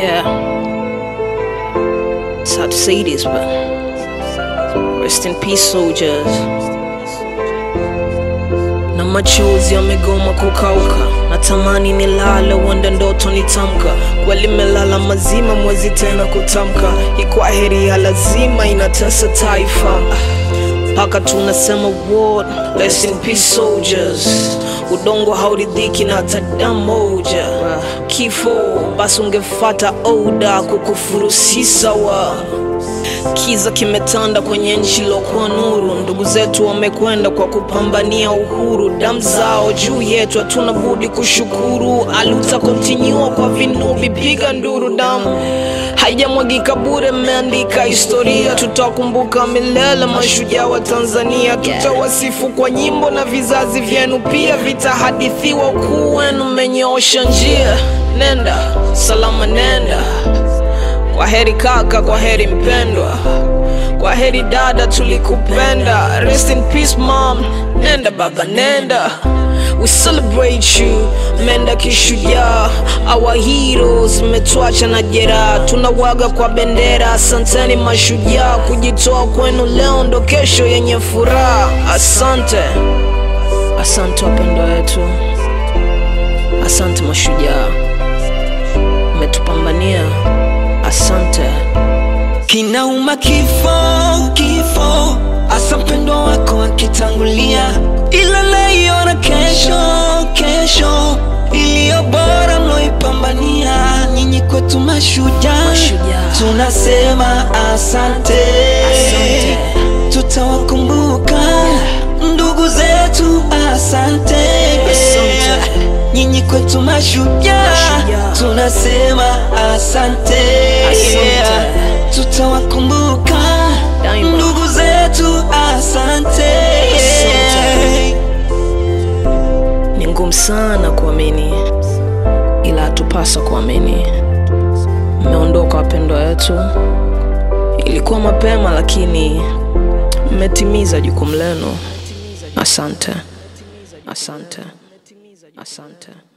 Yeah. It's hard to say this, but rest in peace, soldiers. Na machozi yamegoma kukauka, natamani nilale, wanda ndoto nitamka. Kweli melala mazima, mwezi tena kutamka. Ikwa heri ya lazima inatesa taifa mpaka tunasema word, rest in peace soldiers. Udongo hauridhiki na hata damu moja. Kifo basi ungefata oda, kukufuru si sawa. Kiza kimetanda kwenye nchi lokuwa nuru, ndugu zetu wamekwenda kwa kupambania uhuru, damu zao juu yetu, hatuna budi kushukuru. Aluta kontinua kwa vinubi, piga nduru, damu haijamwagika bure, mmeandika historia, tutakumbuka milele mashujaa wa Tanzania, tutawasifu kwa nyimbo na vizazi vyenu pia vitahadithiwa, ukuu wenu mmenyoosha njia. Nenda salama, nenda kwa heri kaka, kwa heri mpendwa, kwa heri dada, tulikupenda. Rest in peace mom, nenda baba, nenda. We celebrate you, menda kishujaa. Our heroes mmetuacha na jeraha, tunawaga kwa bendera. Asanteni mashujaa, kujitoa kwenu leo ndo kesho yenye furaha. Asante, asante wapendwa wetu, asante mashujaa, mmetupambania. Asante. Kinauma kifo, kifo, asa mpendwa wako akitangulia, ila naiona kesho, kesho iliyo bora mloipambania. Nyinyi kwetu mashujaa, Mashujaa. tunasema asante, Asante. tutawakumbuka ndugu zetu, asante, Asante. nyinyi kwetu mashujaa, Mashujaa. tunasema asante, Asante. tutawakumbuka Daima. ndugu zetu, asante, Asante. Ni ngumu sana kuamini, ila hatupasa kuamini. Mmeondoka wapendwa wetu, ilikuwa mapema, lakini mmetimiza jukumu lenu. Asante, asante, asante.